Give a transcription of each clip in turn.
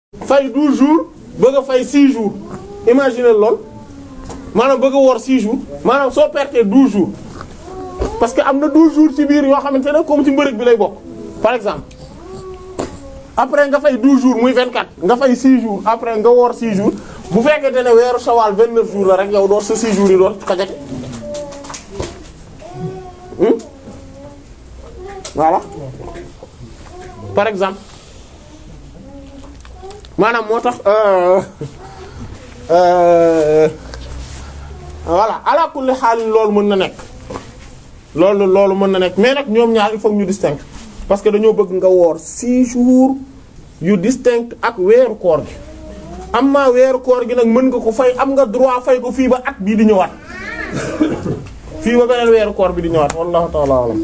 fay 12 jours bëgg a fay 6 jours imagine lool maanaam bëgg a woor 6 jours maanaam soo pertee 12 jours parce que am na 12 jours ci biir yoo xamante ne comme ci mbërëg bi lay bokk par exemple après nga fay 12 jours muy 24 nga fay 6 jours après nga woor 6 jours bu fekkente ne weeru Shawwal 29 jours la rek yow door sa 6 jours yi door xajate hmm voilà par exemple maanaam moo tax euh euh voilà ala kulli xaal loolu mën na nekk loolu loolu mën na nekk mais nag ñoom ñaar il faut ñu distinct parce que dañoo bëgg nga woor 6 jours yu distinct ak weeru koor gi am maa weeru koor gi nag mën nga ko fay am nga droit fay ko fii ba at bii di ñëwaat fii ba beneen weeru koor bi di ñëwaat wallahu ta'ala alam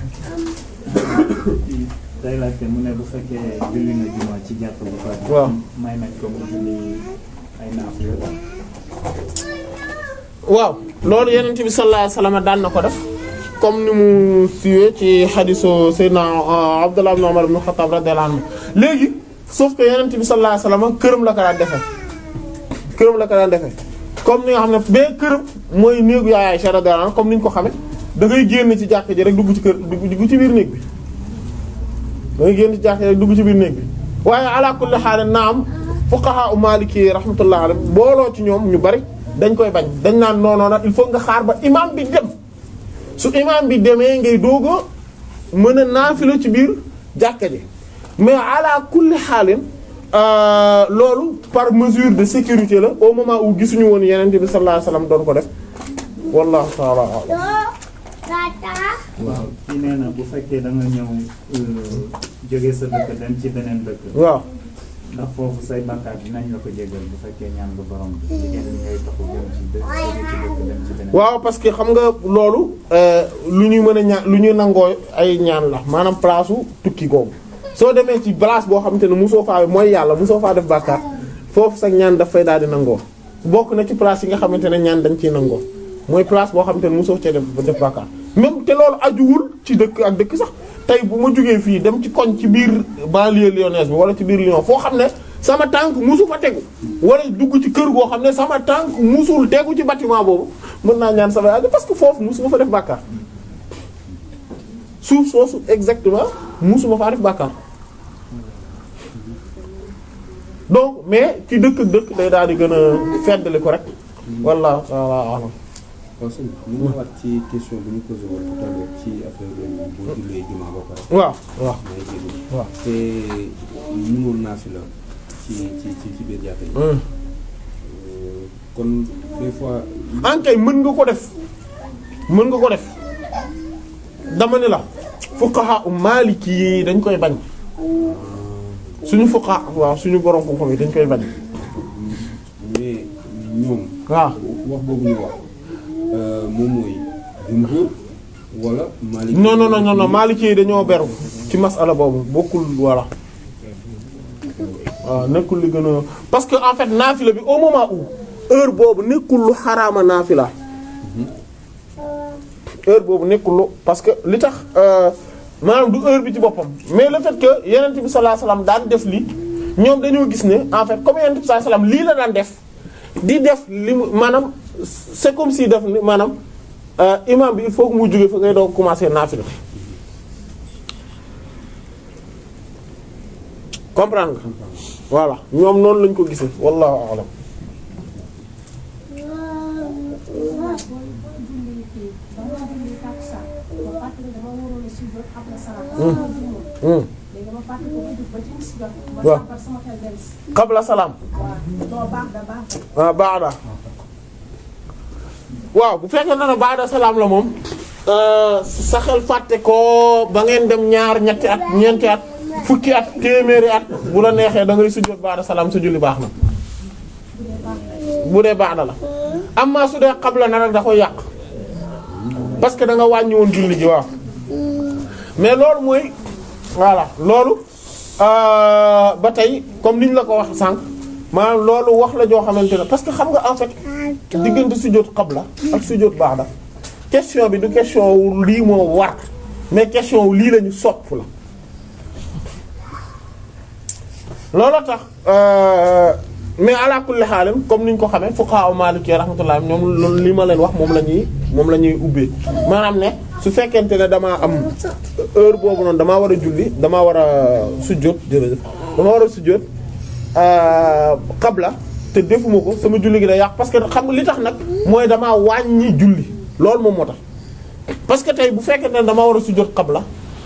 day laajte mu ne bu fekkee julli na juma ci jàpp bu ko waaw may nañ ko mu julli ay naafila waaw loolu yenent bi sallallahu alayhi wasallam daan na ko def comme ni mu siiwee ci xadisu Seydina Abdullah ibn Umar ibn Khattab radiyallahu anhu léegi sauf que yenent bi sallallahu alayhi wasallam këram la ko daan defee këram la ko daan defee comme ni nga xam ne bee këram mooy néegu yaay Aisha radiyallahu anha comme ni ñu ko xame da ngay génn ci jàkk ji rek dugg ci kër dugg ci biir néeg bi da ngay génn ci jàkk ji rek dugg ci biir néeg bi waaye ala kulli haal naam fuqaha u maliki rahmatullah alayhi booloo ci ñoom ñu bari dañ koy bañ dañ naan non non il faut nga xaar ba imam bi dem su imam bi demee ngay doog a mën a naafila ci biir jàkka ji mais ala kulli xaalin loolu par mesure de sécurité la au moment où gisuñu woon yeneen bi sallallahu alayhi wasallam doon ko def wallahu ta'ala a'lam waaw kii nee na bu fekkee da nga ñëw jóge sa dëkk dem ci beneen dëkk waaw ndax foofu say bàkkaar dinañ la ko jégal bu fekkee ñaan nga borom bi diggante li ngay taxu jëm ci dëkk jóge ci dëkk dem ci beneen waaw parce que xam nga loolu lu ñuy mën a ñaan lu ñuy nangoo ay ñaan la maanaam place u tukki googu soo demee ci place boo xamante ne mosoo faa mooy yàlla mosoo faa def bàkkaar foofu sax ñaan daf fay daal di nangoo bokk na ci place yi nga xamante ne ñaan dañ ciy nangoo mooy place boo xamante ne mosoo cee def def bàkkaar même te loolu ajuwul ci dëkk ak dëkk sax tey bu ma jógee fii dem ci koñ ci biir banlieue lyonnaise bi wala ci biir Lyon foo xam ne sama tànk musu fa tegu wala dugg ci kër goo xam ne sama tànk musul tegu ci bâtiment boobu mën naa ñaan sama aajo parce que foofu musuma fa def bàkkaar suuf soosu exactement musuma faa def bàkkaar donc mais ci dëkk ak dëkk day daal di gën a feddali ko rek wallahu ta'ala a'lam waaw sëñ bi mu ñëwaat ci question bu ñu posé woon tout à l'heure ci affaire boo jullee jumaa ba pare. waaw waaw may jégalu. waaw. te mënoon naa fi la ci ci ci ci biir jàkka yi. Hmm. kon des fois. ankay mën nga ko def mën nga ko def dama ne la fuqaha u maliki yi dañ koy bañ suñu fuqaha waaw suñu borom xam-xam yi dañ koy bañ mais ñoom. waaw wax boobu ñu wax moom mooy jumhur wala. Maliki non non non non maliki yi dañoo beru ci masala boobu bokkul voilà waaw nekkul li gën a parce que en fait naafila bi au moment où heure boobu nekkul lu xaraama naafila heure boobu nekkul lu parce que li tax euh, maanaam du heure bi ci boppam mais le fait que yenent bi sallallahu alayhi wasallam daan def lii ñoom dañoo gis ne en fait comme yenent bi sallallahu alayhi wasallam lii la daan def di def li mu maanaam c'est comme si def ni maanaam euh, imam bi il faut que mu jóge fa ngay doog commencer naafila comprendre nga voilà ñoom noonu lañ ko gisee wallahu a'lam Hmm. waaw qabla salaam ah baada waaw bu fekkee na ne baada salaam la moom euh, sa xel fàtte ko ba ngeen dem ñaar ñetti at ñeenti at fukki at téeméeri at bu la neexee da ngay sujjóot baada salaam sa julli baax na bu dee baada la amma su dee qabla na rek da koy yàq parce que da nga wàññi woon julli ji waaw mais loolu mooy voilà loolu euh, ba tey comme niñ la ko wax sànq maanaam loolu wax la joo xamante ne parce que xam nga en fait diggante sujjóot qabla ak sujjóot ba'da question bi du question wu lii moo war mais question wu lii la ñu sopp la loolu tax euh, mais ala kulli xaalim comme niñ ko xamee fuqaha maliki rahmatullah ñoom loolu li ma leen wax moom la ñuy moom la ñuy ubbee maanaam ne su fekkente ne damaa am heure boobu noonu damaa war a julli damaa war a sujjóot jërëjëf damaa war a sujjóot qabla te defuma ko sama julli gi day yàq parce que xam nga li tax nag mooy damaa wàññi julli loolu moom moo tax parce que tey bu fekkente ne damaa war a sujjóot qabla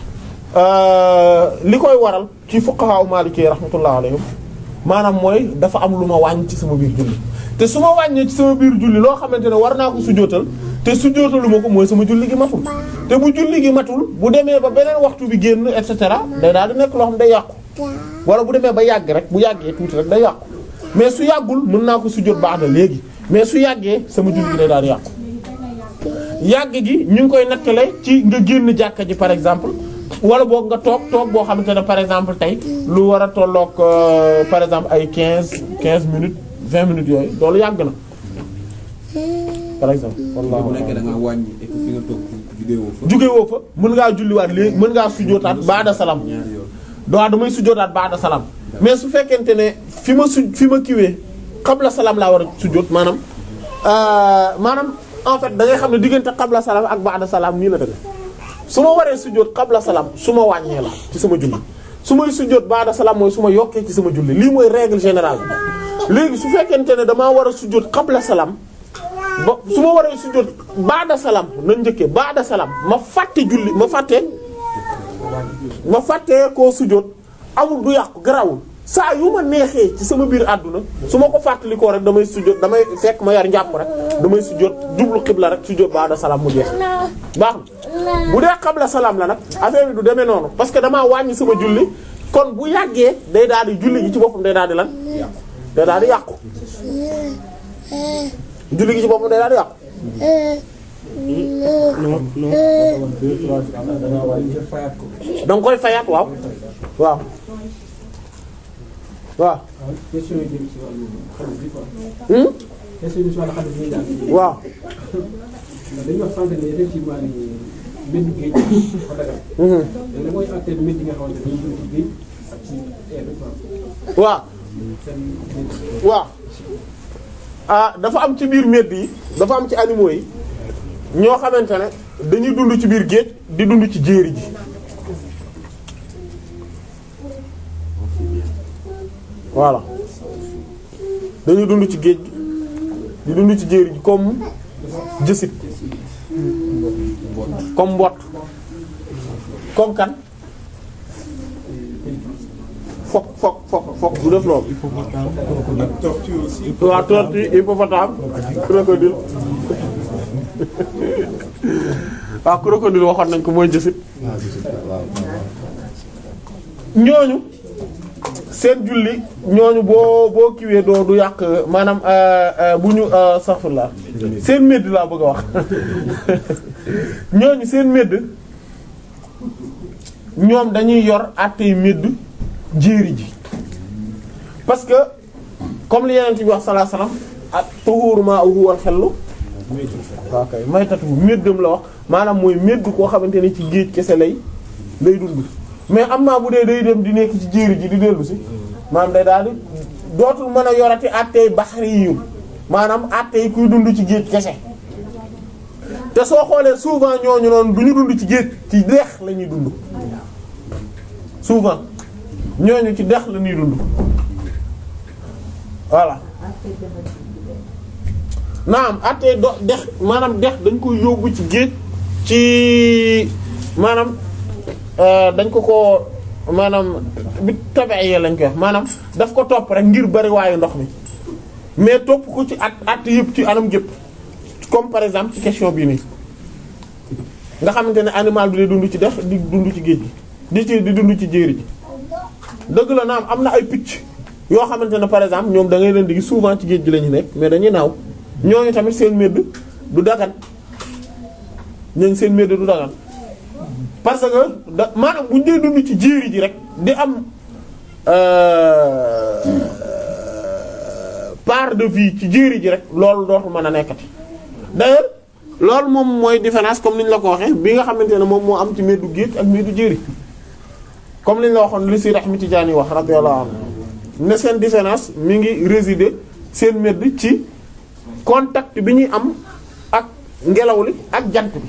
li koy waral ci fuqaha maliki rahmatullah alayhim maanaam mooy dafa am lu ma wàññi ci sama biir julli te su ma wàññee ci sama biir julli loo xamante ne war naa ko sujjóotal te sujjóotalu ma ko mooy sama julli gi matul te bu julli gi matul bu demee ba beneen waxtu bi génn et cetera day daal di nekk loo xam day yàqu wala bu demee ba yàgg rek bu yàggee tuuti rek day yàqu mais su yàggul mën naa ko sujjóot baax na léegi mais su yàggee sama julli gi day daal di yàqu yàgg gi ñu ngi koy nattale ci nga génn jàkka ji par exemple wala boog nga toog toog boo xamante ne par exemple tey lu war a tolloog euh, par exemple ay quinze quinze minutes vingt minutes yooyu loolu yàgg na par exemple. bu nekkee da ngaa wàññi et que fi nga toog jugee woo fa. jóge woo fa mën ngaa julliwaat léegi mën ngaa sujjootaat baada salaam ñaari yoon. waaw damay sujjootaat baada salaam mais su fekkente ne fi ma su fi ma kiwee qabla salaam laa war a sujjoot maanaam euh, maanaam en fait da ngay xam ne diggante qabla salaam ak baada salaam nii la tamit su ma waree sujjoot qabla salaam su ma wàññee la ci sama julli su may sujjoot baada salaam mooy su ma yokkee ci sama julli lii mooy règle générale bi léegi su fekkente ne damaa war a sujjoot qabla salaam ba su ma waree sujjoot baada salaam na njëkkee baada salaam ma fàtte julli ma fàtte ma fàttee koo sujjoot amul du yàqu garawul saa yu ma neexee ci sama biir àdduna su ma ko fàttalikoo rek damay sujjoot damay fekk ma yar njàpp rek damay sujjoot jublu xibla rek sujjoot baada salaam mu jeex baax na bu dee xabla salaam la nag affaire bi du demee noonu parce que damaa wàññi sama julli kon bu yàggee day daal di julli gi ci boppam day daal di lan day daal di yàqu julli gi ci boppam day daal di yàqu da nga koy fayaat waaw waaw waaw question yi jëm ci wàllu xalis bi quoi. hmm question yi ci wàllu xalis bi ñu daal. waaw ndax dañuy wax sànq ne effectivement ni mbënd géej dafa dagal. mhm léegi nag mooy àttee mbënd yi nga xamante ne dañuy dund ci géej ak ci air bi quoi. waaw seen mbënd. waaw ah dafa am ci biir medd yi dafa am ci animaux yi ñoo xamante ne dañuy dund ci biir géej di dund ci jéeri ji voilà dañuy dund ci géej gi di dund ci jéeri ji comme jësit comme mbott comme kan fokk fokk fokk fokk du def loolu waaw tortue hippopotame crocodile waaw crocodile waxoon nañ ko mooy jësit ñooñu seen julli ñooñu boo boo kiwee doo du yàq maanaam euh, euh, bu ñu saxfulaa seen medd laa bëgg a wax ñooñu seen medd ñoom dañuy yor àttey medd jéeri ji parce que comme li yeneen bi wax sallallahu alayhi wasallam ak tuhuru ma'uhu wal xellu waaw kay maytatu méddam la wax maanaam mooy médd koo xamante ne ci géej kese lay lay dund mais am naa bu dee day dem di nekk ci jéeri ji di dellu si maanaam day daal di dootul mën a yorati àttey baxari yi maanaam àttey kuy dund ci géej kese te soo xoolee souvent ñooñu noonu du ñu dund ci géej ci dex la ñuy dund souvent ñooñu ci dex la ñuy dund voilà naam àttee do dex maanaam dex dañ koy yóbbu ci géej ci maanaam euh, dañ ko ko maanaam bi tabi'iyya lañ koy wax maanaam daf ko topp rek ngir bari waayu ndox mi mais topp ko ci at at yëpp ci anam gépp comme par exemple ci question bii nii nga xamante ne animal bi day dund ci dex di dund ci géej gi di ci di dund ci jéeri ji dëgg la naam am na ay picc yoo xamante ne par exemple ñoom da ngay leen di gis souvent ci géej gi la ñu nekk mais dañuy naaw ñooñu tamit seen medd du dagan ñooñu seen medd du dagan parce que da maanaam bu ñu dee dund ci jéeri ji rek di am euh, part de vie ci jéeri ji rek loolu dootul mën a nekkati d'ailleurs loolu moom mooy différence comme ni ñu la ko waxee bi nga xamante ne moom moo am ci meddu géej ak meddu jéeri comme li ñu la waxoon li si Ahmad Tijaani wax radiyallahu anhu ne seen différence mi ngi résider seen medd ci contact bi ñuy am ak ngelaw li ak jant bi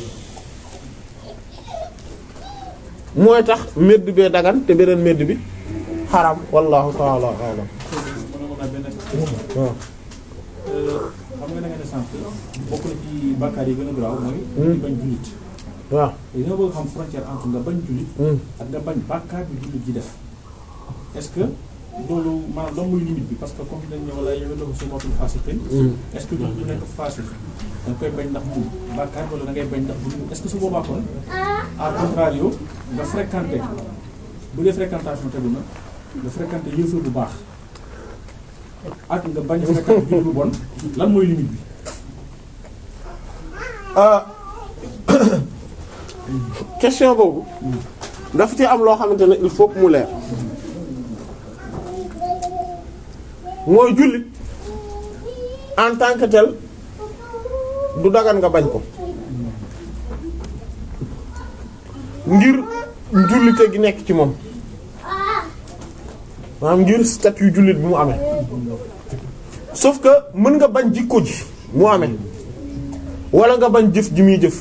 mooy tax medd bee dagan te beneen medd bi xaram wallahu ta'ala a'lam mën a benn waaw xam nga da nga ne sànq bokk na ci bàkkaar yi gën a garaaw mooy di bañ jullit waaw léegi nga bëgg xam frontière entre nga bañ jullit Hmm. ak nga bañ bàkkaar bi jullit ji def est-ce que loolu maanaam lan muy limite bi parce que comme dañ ne wala yow la ko su mootul fasiqin Hmm. est-ce que jullit bi nekk fasiq da nga koy bañ ndax mu bàkkaar wala da ngay bañ ndax bu est-ce que su boobaa kon à contrario nga fréquenté bu dee fréquentation tegu na nga fréquenté yëfër bu baax ak nga bañ a fréquenté jullit bu bon lan mooy limite bi ah question boobu dafa ci am loo xamante ne il faut que mu leer mooy jullit en tant que tel du dagan nga bañ ko ngir njullite gi nekk ci moom maanaam ngir statut jullit bi mu amee sauf que mën nga bañ jikko ji mu amee wala nga bañ jëf ji muy jëf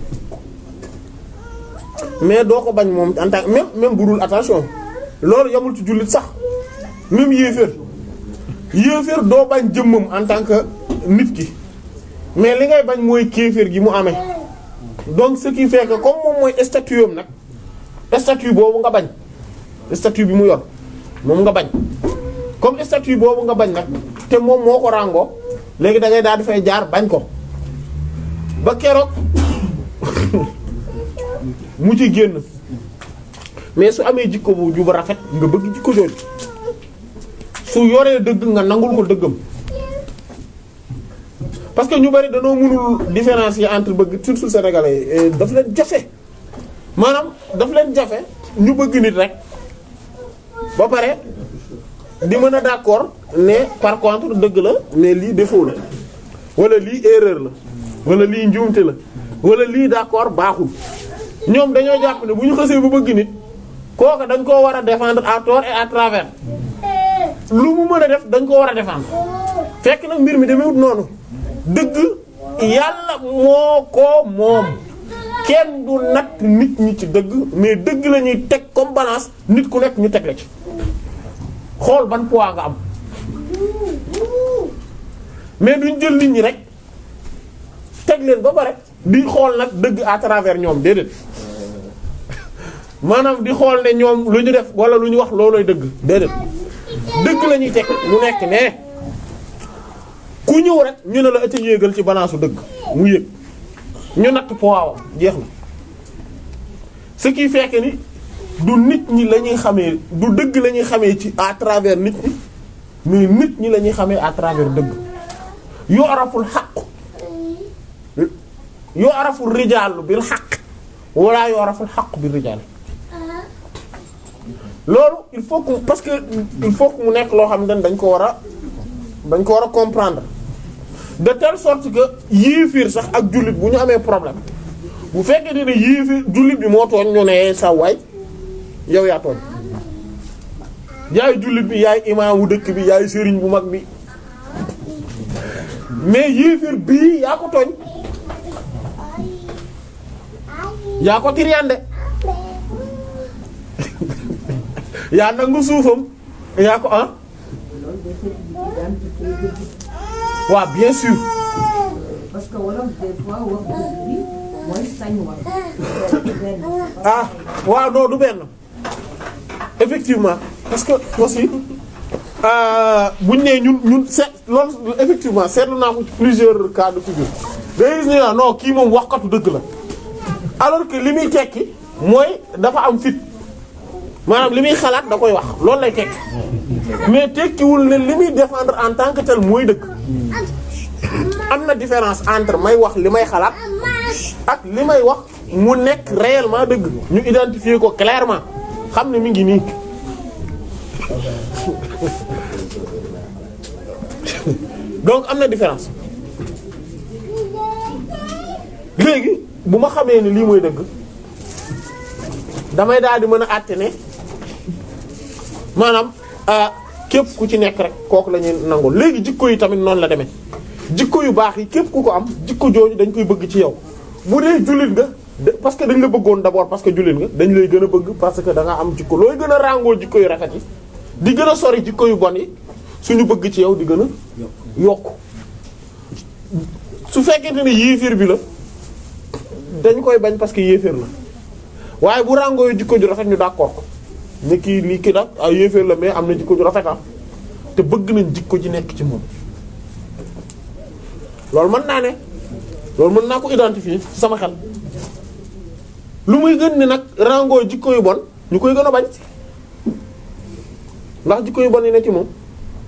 mais doo ko bañ moom en tant que même même bu dul attention loolu yamul ci jullit sax même yéeféer yéeféer doo bañ jëmmam en tant que nit ki mais li ngay bañ mooy kéeféer gi mu amee donc ce qui fait que comme moom mooy statut am nag statut boobu nga bañ statut bi mu yor moom nga bañ comme statut boobu nga bañ nag te moom moo ko ràngoo léegi da ngay daal di fay jaar bañ ko ba keroog mu ci génn mais su amee jikko bu juba rafet nga bëgg jikko jooju su yoree dëgg nga nangul ko dëggam parce que ñu bari dañoo mënul différencier entre bëgg surtout sénégalais yi daf leen jafe maanaam daf leen jafe ñu bëgg nit rek ba pare di mën a d'accord ne par contre dëgg la mais lii défaut la wala lii erreur la wala lii njuumte la wala lii d'accord baaxul ñoom dañoo jàpp ne bu ñu xësee bu bëgg nit kooka dañ koo war a défendre à tort et à travers lu mu mën a def dañ koo war a défendre fekk nag mbir mi demewut noonu dëgg yàlla moo ko moom kenn du natt nit ñi ci dëgg mais dëgg la ñuy teg comme balance nit ku nekk ñu teg la ci xool ban poids nga am mais duñ jël nit ñi rek teg leen ba pare di xool nag dëgg à travers ñoom déedéet maanaam di xool ne ñoom lu ñu def wala lu ñu wax loolooy dëgg déedéet dëgg la ñuy teg mu nekk ne ku ñëw rek ñu ne la ëtt yéegal ci balance su dëgg mu yéeg ñu natt poids jeex na ce qui fait que ni du nit ñi la ñuy xamee du dëgg la ñuy xamee ci à travers nit ñi mais nit ñi la ñuy xamee à travers dëgg yoo araful xaq yoo araful rijaalu bil xaq wala yoo araful xaq bil rijaal loolu il faut que parce que il faut que mu nekk loo xam ne dañ ko war a dañ ko war a comprendre de telle sorte que yéefiir sax ak jullit bu ñu amee problème bu fekkee ne yéefiir jullit bi moo tooñ ñu ne sa waay yow yaa tooñ yaay jullit bi yaay imaamu dëkk bi yaay sëriñ bu mag bi mais yéefiir bii yaa ko tooñ yaa ko tiriyande yaa nangu suufam yaa ko ah waaw bien sûr parce que wolof des fois wax dëgg bi mooy sañ wax. ah waaw non du benn effectivement parce que aussi buñ nee ñun ñun seet loolu effectivement seetlu naa ko ci plusieurs cas de figure day gis ne non kii moom waxkatu dëgg la alors que li muy tekki mooy dafa am fit maanaam li muy xalaat da koy wax loolu lay tekki mais tekkiwul ne li muy défendre en tant que tel mooy dëgg am na différence entre may wax li may xalaat ak li may wax mu nekk réellement dëgg ñu identifier ko clairement xam ne mi ngi nii donc am na différence léegi bu ma xamee ni lii mooy dëgg damay daal di mën a àtte ne maanaam képp ku ci nekk rek kooku la ñuy nangul léegi jikko yi tamit noonu la demee jikko yu baax yi képp ku ko am jikko jooju dañ koy bëgg ci yow bu dee jullit nga de parce que dañ la bëggoon d'abord parce que jullit nga dañ lay gën a bëgg parce que da nga am jikko looy gën a ràngoo jikko yu rafet yi di gën a sori jikko yu bon yi suñu bëgg ci yow di gën a yokk su fekkente ne yéeféer bi la dañ koy bañ parce que yéeféer la waaye bu ràngoo yu jikko ju rafet ñu d'accord ko ne kii lii kii nag ay yéeféer la mais am na jikko ju rafet am te bëgg nañ jikko ji nekk ci moom loolu mën naa ne loolu mën naa ko identifier ci sama xel lu muy gën ni nag ràngoo jikko yu bon ñu koy gën a bañ ndax jikko yu bon yi ne ci moom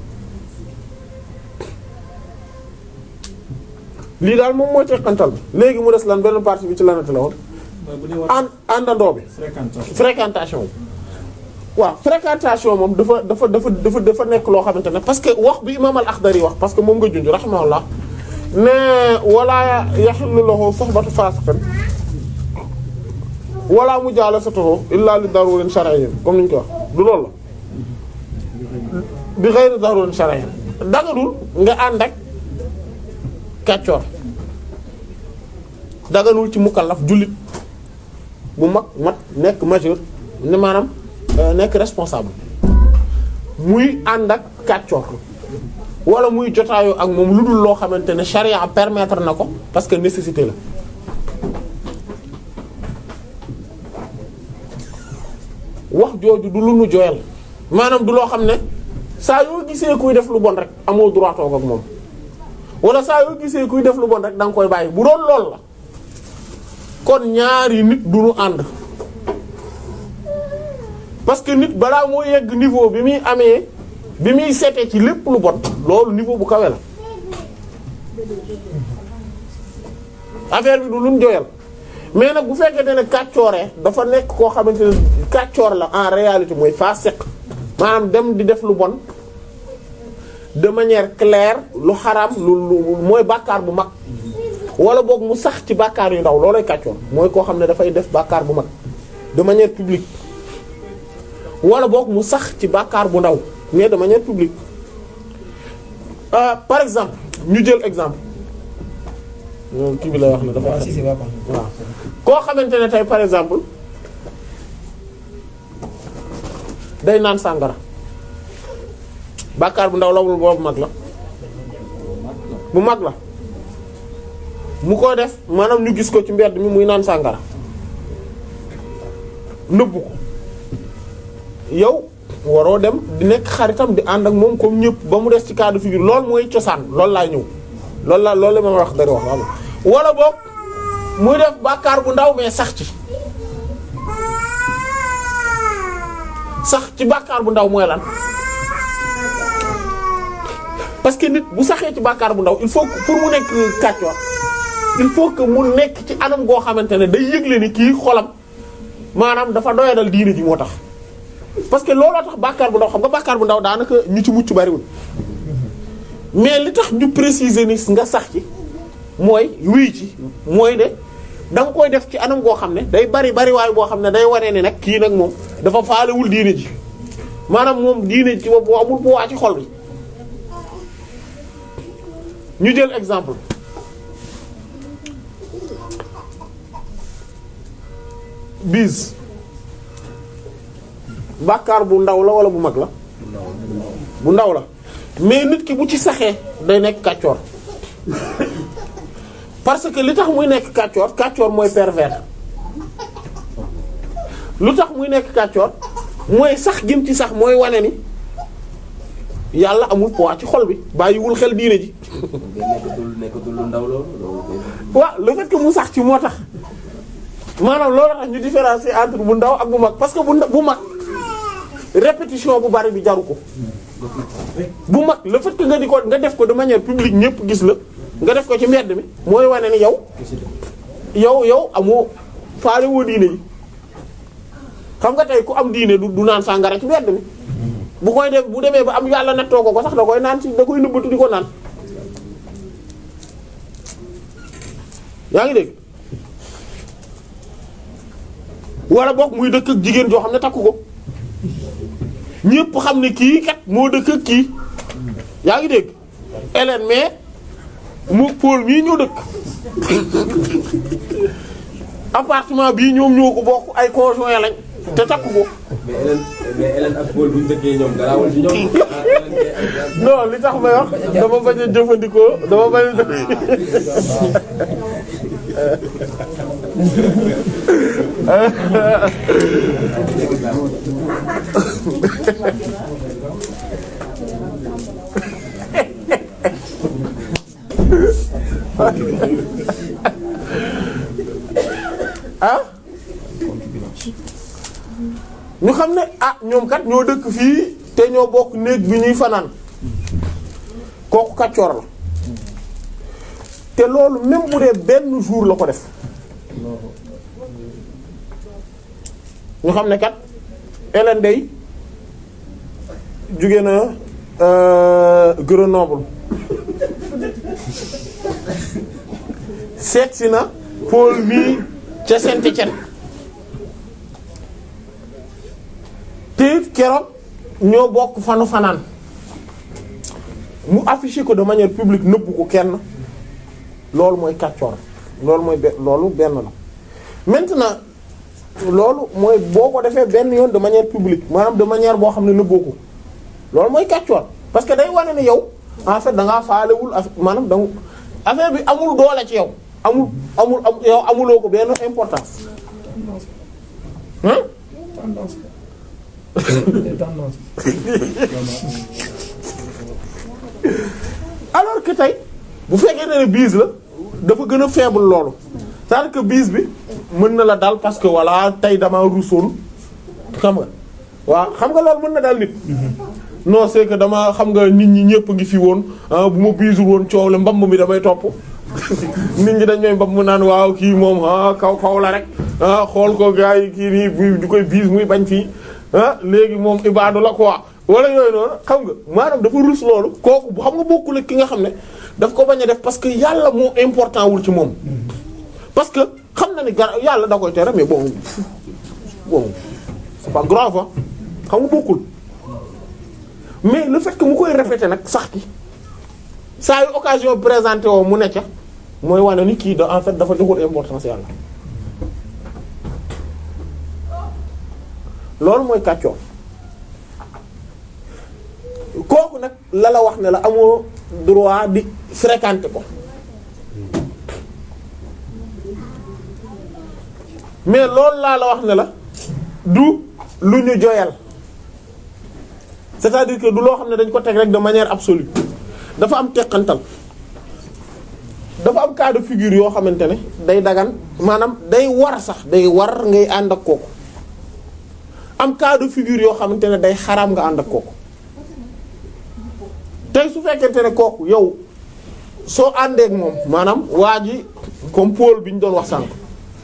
lii daal moom mooy teqantal bi léegi mu des lan benn partie bi ci lanati la woon mooy bu dee war ànd àndandoo bi fréquentation fréquentation bi waaw fréquentation moom dafa dafa dafa dafa dafa nekk loo xamante ne parce que wax bi imam al-Akhdari wax parce que moom nga junj rahimahullah ne wala yahillu lahu suhbatu fasiqin wala mujalasatuhu illa li darurin shar'iyyin comme ni ñu ko wax du loolu la bi ghayri darurin shar'iyyin dagadul nga ànd ak kàccoor daganul ci mukallaf jullit bu mag mat nekk majeur ne maanaam euh, nekk responsable muy ànd ak kàccoor wala muy jotaayoo ak moom lu dul loo xamante ne charia permettre na ko parce que nécessité la wax jooju du lu nu joyal maanaam du loo xam ne saa yoo gisee kuy def lu bon rek amoo droit toog ak moom wala saa yoo gisee kuy def lu bon rek da nga koy bàyyi bu doon lool la kon ñaari nit du ñu ànd parce que nit balaa moo yegg niveau bi muy amee bi muy seetee ci lépp lu bon loolu niveau bu kawe la affaire bi du luñ joyal mais nag bu fekkente ne kàccooree dafa nekk koo xamante ne kàccoor la en réalité mooy fasiq maanaam dem di def lu bon de manière claire lu xaraam lu lu mooy bàkkaar bu mag wala boog mu sax ci bàkkaar yu ndaw loolay kàccoor mooy koo xam ne dafay def bàkkaar bu mag de manière publique wala boog mu sax ci bàkkaar bu ndaw mais de manière publique euh, par exemple ñu jël exemple moom kii bi lay wax ne dafa waaw koo xamante ne tey par exemple day naan sàngara bàkkaar bu ndaw la wul boobu mag la bu mag la mu ko def maanaam ñu gis ko ci mbedd mi muy naan sàngara nëbbu ko yow waroo dem di nekk xaritam di ànd ak moom comme ñëpp ba mu des ci cas de figure loolu mooy cosaan loolu laa ñëw loolu la loolu la ma wax dari wax am wala boog muy def bàkkaar bu ndaw mais sax ci sax ci bàkkaar bu ndaw mooy lan parce que nit bu saxee ci bàkkaar bu ndaw il faut que pour mu nekk kàccoor il faut que mu nekk ci anam goo xamante ne day yëgle ni kii xolam maanaam dafa doyadal diine ji moo tax parce que looloo tax bàkkaar bu ndaw xam nga bàkkaar bu ndaw daanaka ñu ci mucc bariwul mais li tax ñu préciser ni nga sax ci mooy wii ci mooy ne da nga koy def ci anam goo xam ne day bari bari waaye boo xam ne day wane ni nag kii nag moom dafa faalewul diine ji maanaam moom diine ji ci bopp amul bu waa ci xol bi ñu jël exemple bis bàkkaar bu ndaw la wala bu mag la bu ndaw la mais nit ki bu ci saxee day nekk kàccoor parce que li tax muy nekk kàccoor kàccoor mooy pervers lu tax muy nekk kàccoor mooy sax gim ci sax mooy wane ni yàlla amul poids ci xol bi bàyyiwul xel diine ji nekkatul nekkatul lu ndaw loolu loolu waaw le fait que mu sax ci moo tax maanaam loolu tax ñu différencier entre bu ndaw ak bu mag parce que bu nda- bu mag répétition bu bari bi jaru ko bu mag le fait que nga di ko nga def ko de manière publique ñëpp gis la nga def ko ci mbedd mi mooy wane ni yow yow yow amoo faale woo diine yi xam nga tey ku am diine du du naan sàngara ci mbedd mi bu koy def bu demee ba am yàlla nattoo ko ko sax da koy naan ci da koy nëbbatu di ko naan yaa ngi dégg wala boog muy dëkk ak jigéen joo xam ne takku ko ñépp xam ne kii kat moo dëkk ak kii yaa ngi dégg Hélène mais mu Paul mii ñoo dëkk appartement bii ñoom ñoo ko bokk ay conjoint lañ te takku ko mais Hélène mais Hélène ak Paul bu ñu dëkkee ñoom garaawul ci ñoom. ah Hélène kay ak- non li tax may wax dama bañ a jëfandikoo dama bañ a jëf ah ñu xam ne ah ñoom kat ñoo dëkk fii te ñoo bokk néeg bi ñuy fanaan kooku kàccoor la te loolu même bu dee benn jour la ko def ñu xam ne kat Hélène day jóge na euh, Grenoble seet si na Paul mii ca Saint-Étienne te it keroog ñoo bokk fanu fanaan mu affiché ko de manière publique nëbbu ko kenn loolu mooy kàccoor loolu mooy be loolu benn la maintenant loolu mooy boo ko defee benn yoon de manière publique maanaam de manière boo xam ne nëbboo ko loolu mooy kàccoor parce que day wane ne yow en fait da ngaa faalewul affaire maanaam da affaire bi amul doole ci yow amul amul am yow amuloo ko benn importance hein alors que tey bu fekkee ne bise la dafa gën a faible loolu c'est-à-dire que bise bi mën na la dal parce que voilà tey dama ruusoon xam nga waaw xam nga loolu mën na dal nit non c'est que dama xam nga nit ñi ñëpp ngi fi woon ah bu ma biisul woon coow la mbamb mi damay topp nit ñi dañ may mbamb naan waaw kii moom ah kaw kaw la rek ah xool ko gars yi kii nii bu du koy biis muy bañ fii ah léegi moom ibaadu la quoi wala yooyu noonu xam nga maanaam dafa rus loolu kooku bu xam nga bokkul ak ki nga xam ne daf ko bañ a def parce que yàlla moo important wul ci moom parce que xam na ni gar yàlla da koy tere mais bon bon c'est pas grave ah xam nga bokkul mais le fait que mu koy répéter nag sax ki saa yu occasion présenté woo mu ne ca mooy wane ni kii da en fait dafa joxul importance yàlla loolu mooy kàccoor kooku nag la la wax ne la amoo droit di fréquenter ko mais loolu laa la wax ne la du lu ñu joyal c'est-à-dire que du loo xam ne dañ ko teg rek de manière absolue dafa am teqantal dafa am cas de figure yoo xamante ne day dagan maanaam day war sax day war ngay ànd ak kooku am cas de figure yoo xamante ne day xaraam nga ànd ak kooku tey su fekkente ne kooku yow soo àndeek moom maanaam waa ji comme Paul bi ñu doon wax sànq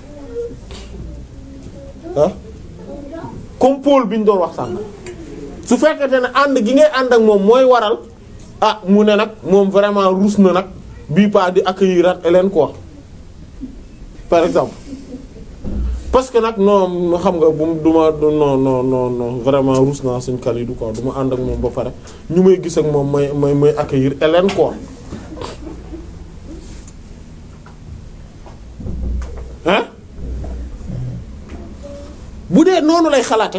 ah comme Paul bi ñu doon wax sànq su fekkente ne ànd gi ngay ànd ak moom mooy waral ah mu ne nag moom vraiment ruus na nag bii pas di accueillir Hélène quoi par exemple parce que nag non xam nga bu du ma non non non non vraiment ruus naa suñ Kalidou quoi du ma ànd ak moom ba pare ñu may gis ak moom may may may accueillir Hélène quoi hein bu dee noonu lay xalaate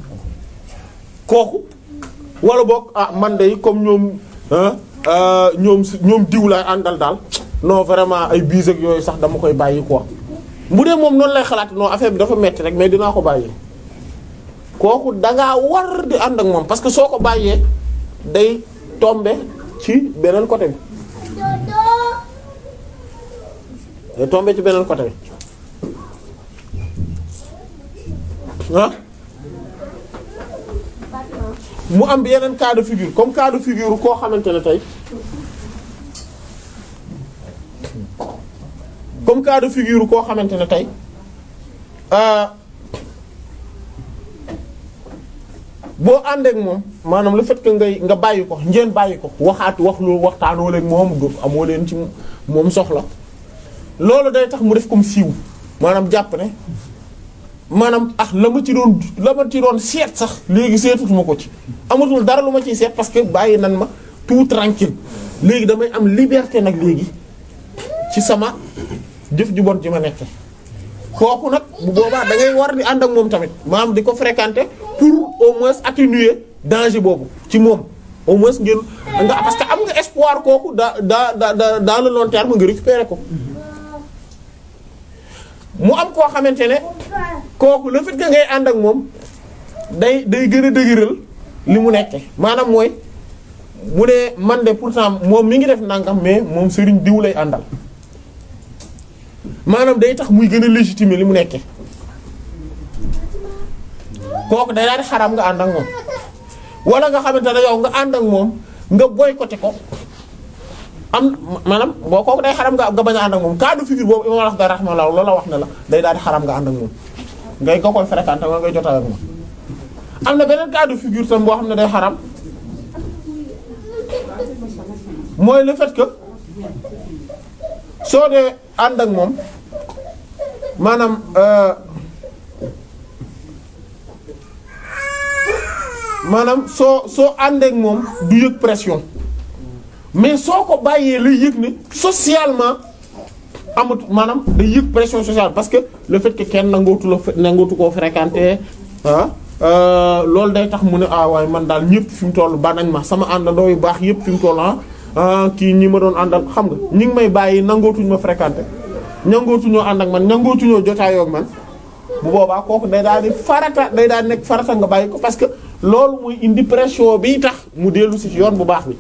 kooku wala boog ah man de comme ñoom ah ñoom si ñoom diw laay àndal daal non vraiment ay biis ak yooyu sax dama koy bàyyi quoi bu dee moom noonu lay xalaat non affaire bi dafa metti rek mais dinaa ko bàyyi kooku dangaa war di ànd ak moom parce que soo ko bàyyee day tomber ci beneen côté bi day tomber ci beneen côté bi ah mu am yeneen cas de figure comme cas de figure koo xamante ne tey comme cas de figure koo xamante ne tey boo àndeek moom maanaam le fait que ngay nga bàyyi ko ngeen bàyyi ko waxaat wax lu waxtaanoo leen moom du amoo leen ci moom soxla loolu day tax mu def comme siiw maanaam jàpp ne maanaam ah la ma ci doon la ma ci doon seet sax léegi seetatuma ko ci amatul dara lu ma ciy seet parce que bàyyi nan ma tout tranquille léegi damay am liberté nag léegi ci sama jëf ju bon ji ma nekke kooku nag bu boobaa da ngay war di ànd ak moom tamit maanaam di ko fréquenter pour au moins atténuer danger boobu ci moom au moins ngeen nga parce que am nga espoir kooku da da da da dans le long terme nga récupérer ko mu am koo xamante ne kooku le fait que ngay ànd ak moom day day gën a dëgëral li mu nekke maanaam mooy mu ne man de pourtant moom mi ngi def nangam mais moom sëriñ diw lay àndal maanaam day tax muy gën a légitimer li mu nekke kooku day daal di xaraam nga ànd ak moom wala nga xamante ne yow nga ànd ak moom nga boycotté ko am maanaam boo kooku day xaram nga nga bañ a ànd ak moom cas de figure boobu imam wax da rahmallah loola wax ne la day daal di xaram nga ànd ak moom ngay nga koy fréquenter nga ngay jotaay ak moom am na beneen cas de figure tam boo xam ne day xaram mooy le fait que soo dee ànd ak moom maanaam euh maanaam soo soo ànd ak moom du yëg pression mais soo ko bàyyee lay yëg ne socialement amut maanaam day yëg pression sociale parce que le fait que kenn nangootu la nangootu koo fréquenter ah loolu day tax mu ne ah waaye man daal ñëpp fi mu toll ba nañ ma sama àndandoo yu baax yëpp fi mu toll ah kii ñi ma doon àndal xam nga ñi ngi may bàyyi nangootuñ ma fréquenter nangootuñoo ànd ak man nangootuñoo jotaayoo ak man bu boobaa kooku day daal di farata day daal di nekk farata nga bàyyi ko parce que loolu muy indi pression bi tax mu dellu si ci yoon bu baax bi.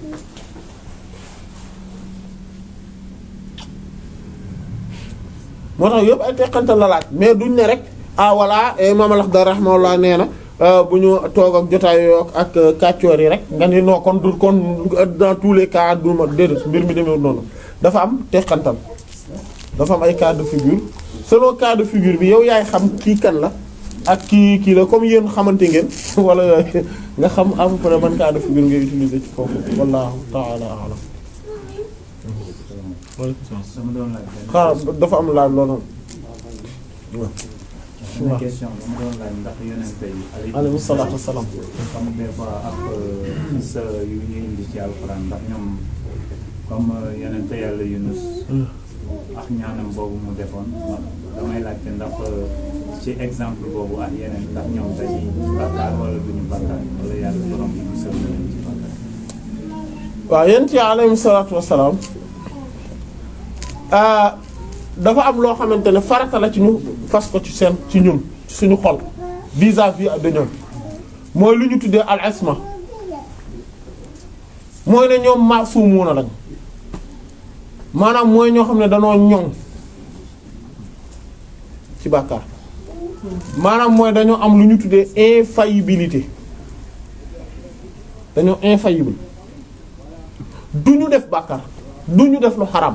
moo tax yëpp ay teqantal la laaj mais duñ ne rek ah voilà Imam al-Akhdari rahimahullah nee na bu ñu toog ak jotaayoo ak kàccoor yi rek nga ni noo kon du kon dans tous les cas du ma déedéet mbir mi demee noonu dafa am teqantal dafa am ay cas de figure selon cas de figure bi yow yaay xam kii kan la ak kii kii la comme yéen xamante ngeen wala nga xam à peu près ban cas de figure ngay utiliser ci foofu wallahu ta'ala a'lam dama doon laaj benn xaaral dafa am laaj loolu waaw benn question dama doon laaj ndax yonente yi alayhi salaatu wassalaam comme des fois ak sa yu ñu indi ci alxuraan ndax ñoom comme yonente yàlla Yunus ak ñaanam boobu mu defoon ma- damay laajte ndax ci exemple boobu ak yeneen ndax ñoom dañuy bàkkaar wala duñu bàkkaar wala yàlla borom bi musal na leen ci bàkkaar waaw yéen ci alayhi salaatu wassalaam ah dafa am loo xamante ne farata la ci ñu fas ko ci seen ci ñun ci suñu xol vis-à-vis de ñoom mooy lu ñu tuddee al isma mooy ne ñoom maasumuuna lañ maanaam mooy ñoo xam ne danoo ñoŋ ci bàkkaar maanaam mooy dañoo am lu ñu tuddee infaillibilité dañoo infaillible du ñu def bàkkaar du ñu def lu xaram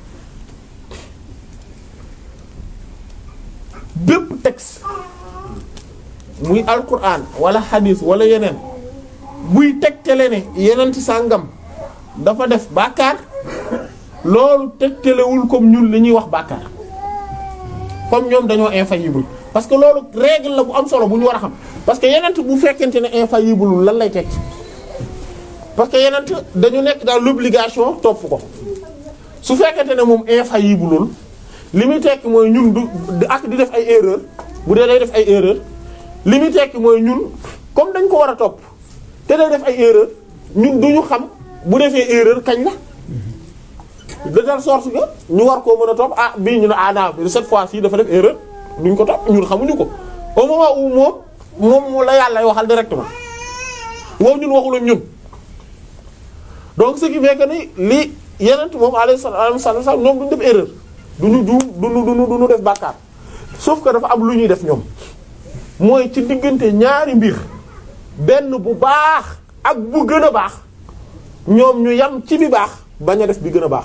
bépp texte muy alquran wala hadith wala yeneen buy tegtale ne yeneen ci sàngam dafa def bàkkaar loolu tegtalewul comme ñun li ñuy wax bàkkaar comme ñoom dañoo infaillible parce que loolu règle la bu am solo bu ñu war a xam parce que yeneen bu fekkente ne infaillible lan lay tekki parce que yeneen dañu nekk dans l'obligation topp ko su fekkente ne moom infaillible li muy tekki mooy ñun du ak di def ay erreur bu dee day def ay erreur li muy tekki mooy ñun comme dañ ko war a topp te day def ay erreur ñun duñu xam bu defee erreur kañ la de telle sorte que ñu war koo mën a topp ah bii ñu ne ah non cette fois-ci dafa def erreur duñ ko topp ñun xamuñu ko au moment où moom moom mu la yàlla waxal directement wow ñun waxul ak ñun donc ce qui fait que ni li yeneen moom alayhi salaam ñoom duñ def erreur. duñu juum duñu duñu duñu def bàkkaar sauf que dafa am lu ñuy def ñoom mooy ci diggante ñaari mbir benn bu baax ak bu gën a baax ñoom ñu yam ci bi baax bañ a def bi gën a baax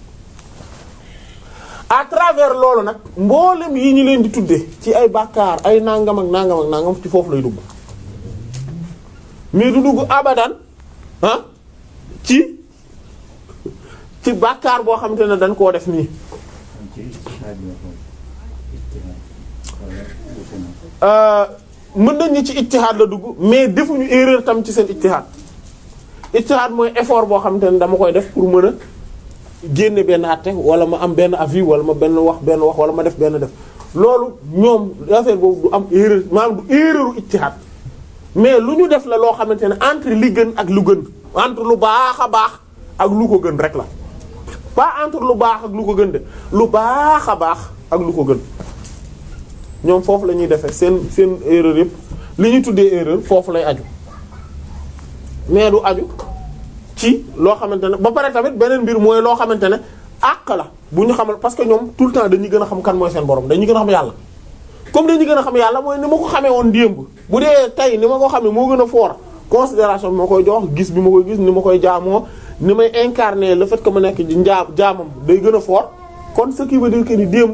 à travers loolu nag mboolem yi ñu leen di tudde ci ay bàkkaar ay nangam ak nangam ak nangam ci foofu lay dugg mais du dugg abadan ah ci ci bàkkaar boo xamante ne dañ koo def nii ci ijtihaad la ko ijtihaad wala wuute na mën nañ ni ci ijtihaad la dugg mais defuñu erreur tam ci seen ijtihaad ijtihaad mooy effort boo xamante ne dama koy def pour mën a génne benn àtte wala ma am benn avis wala ma benn wax benn wax wala ma def benn def loolu ñoom affaire boobu du am erreur maanaam du erreuru ijtihaad mais lu ñu def la loo xamante ne entre li gën ak lu gën entre lu baax a baax ak lu ko gën rek la pas entre lu baax ak lu ko gën de lu baax a baax ak lu ko gën ñoom foofu la ñuy defee seen seen erreur yëpp li ñuy tuddee erreur foofu lay aju mais du aju ci loo xamante ne ba pare tamit beneen mbir mooy loo xamante ne àq la bu ñu xamal parce que ñoom tout le temps dañuy gën a xam kan mooy seen borom dañuy gën a xam yàlla comme dañuy gën a xam yàlla mooy ni ma ko xamee woon démb bu dee tey ni ma ko xamee moo gën a fort considération bi ma koy jox gis bi ma koy gis ni ma koy jaamoo ni may incarner le fait que ma nekk njaa jaamam day gën a fort kon ce qui veut dire que ni démb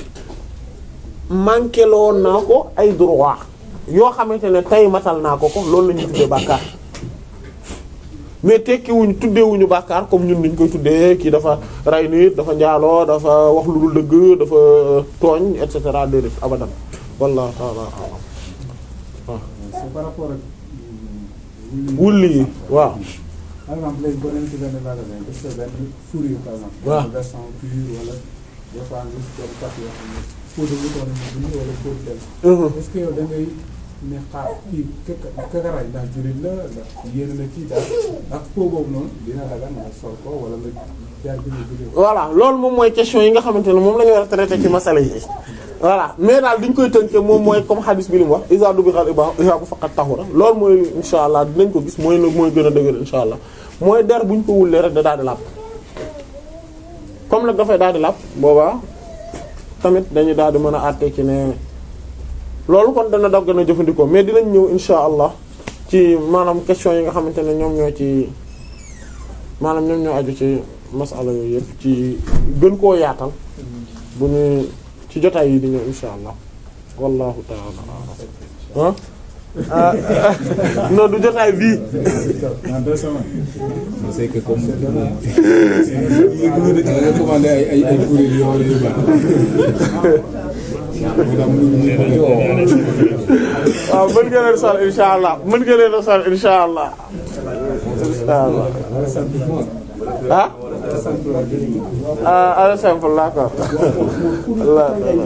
manqué loon naa ko ay droit yoo xamante ne tey matal naa ko ko loolu la ñuy tuddee bàkkaar mais tekkiwuñu tuddeewuñu bàkkaar comme ñun niñ koy tuddee kii dafa rey nit dafa njaaloo dafa wax lu dul dëgg dafa tooñ et cetera déedéet abadan wallahu ta'ala a'lam waaw c'est par rapport ak. wulli yi waaw par exemple léegi boo demee ci benn magasin gis nga benn fourrure par exemple. waaw benn version pure wala des fois nga gis benn papier yoo xam ne pot de mouton la ñu bind wala pot de tel. est-ce que yow da ngay ne xaar kii kaka kakaraay ndax jullit la ndax yéene na kii daal ndax pot boobu noonu dina dagan nga sol ko wala nga jaar bi nga jógee ko. voilà loolu moom mooy question yi nga xamante ne moom la ñu war a traiter ci masala yi voilà mais daal diñ koy tënkee moom mooy comme hadis bi li mu wax isa du bi xal iba isa bu faqat tahura loolu mooy insha allah dinañ ko gis mooy mooy gën a dëgër insha allah mooy der buñ ko wullee rek da daal di làpp comme nag dafay daal di làpp boobaa tamit dañu daal di mën a àtte ci ne loolu kon dana dog gën a jëfandikoo mais dinañ ñëw insha allah ci maanaam question yi nga xamante ne ñoom ñoo ci maanaam ñoom ñoo aju ci masala yooyu yëpp ci gën koo yaatal bu ñu ci jotaay yi di ñëw insha allah wallahu ta'ala a'lam ah non du jotaay bii dans deux semaines. c'est que comme da nga commandé ay ay ay kuréel yoo xam ne yu baax moo tax mënuñu ñu waaw mën nga leen sol insha allah mën nga leen sol insha allah insha allah ah ah ala simple d'accord Allah ta'ala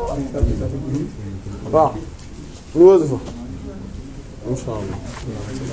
waaw ñu wasifa insha allah